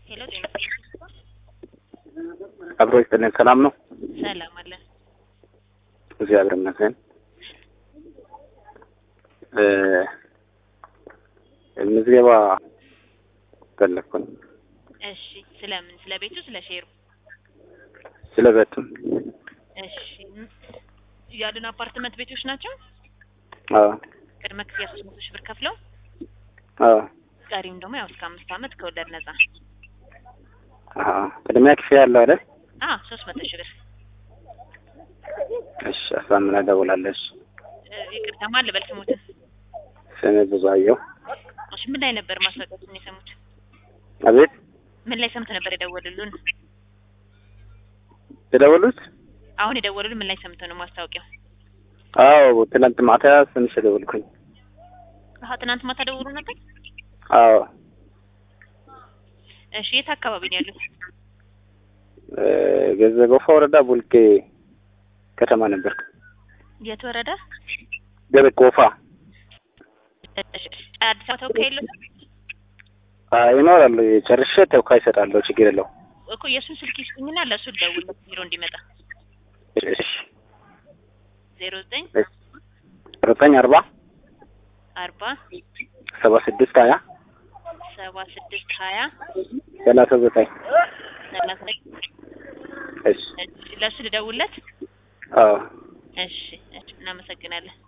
ሄሎ ጤና አብሮ ይስጥልን። ሰላም ነው? ሰላም አለን። እግዚአብሔር ይመስገን። እ ምዝገባ ፈለግኩኝ እሺ ስለምን? ስለ ቤቱ ስለ ሼሩ? ስለ ቤቱም። እሺ ያሉን አፓርትመንት ቤቶች ናቸው። አዎ ቅድመ ክፍያ ሶስት መቶ ሺህ ብር ከፍለው አዎ ቀሪም ደግሞ ያው እስከ አምስት ዓመት ከወለድ ነጻ። አሀ ቅድሚያ ክፍያ ያለው አይደል? አ ሶስት መቶ ሺህ ብር እሺ አሳምና ደውላለች። እ ይቅርታ ማን ልበል ስሙትን? ስሜ ብዙአየሁ። እሺ ምን ላይ ነበር ማስታወቂያችሁን የሰሙት? አቤት ምን ላይ ሰምተው ነበር የደወሉልን? የደወሉት? አሁን የደወሉልን ምን ላይ ሰምተው ነው ማስታወቂያው? አዎ ትናንት ማታ ትንሽ የደወልኩኝ። አሀ ትናንት ማታ ደውሉ ነበር። አዎ እሺ የት አካባቢ ነው ያሉት? እ ገዘ ጎፋ ወረዳ ቡልቄ ከተማ ነበር። የት ወረዳ? ገበ ጎፋ እሺ አዲስ አበባ ተወካይ የለውም አይ ይኖራሉ። ጨርሼ ተወካይ እሰጣለሁ። ችግር የለው። እኮ የእሱን ስልክ ይስጡኝና ለእሱ ልደውልለት ቢሮ እንዲመጣ እሺ ዜሮ ዘጠኝ ዘጠኝ አርባ አርባ ሰባ ስድስት ሀያ ሰባ ስድስት ሀያ ሰላሳ ዘጠኝ ሰላሳ እሺ ለእሱ ልደውልለት አዎ እሺ እሺ እናመሰግናለን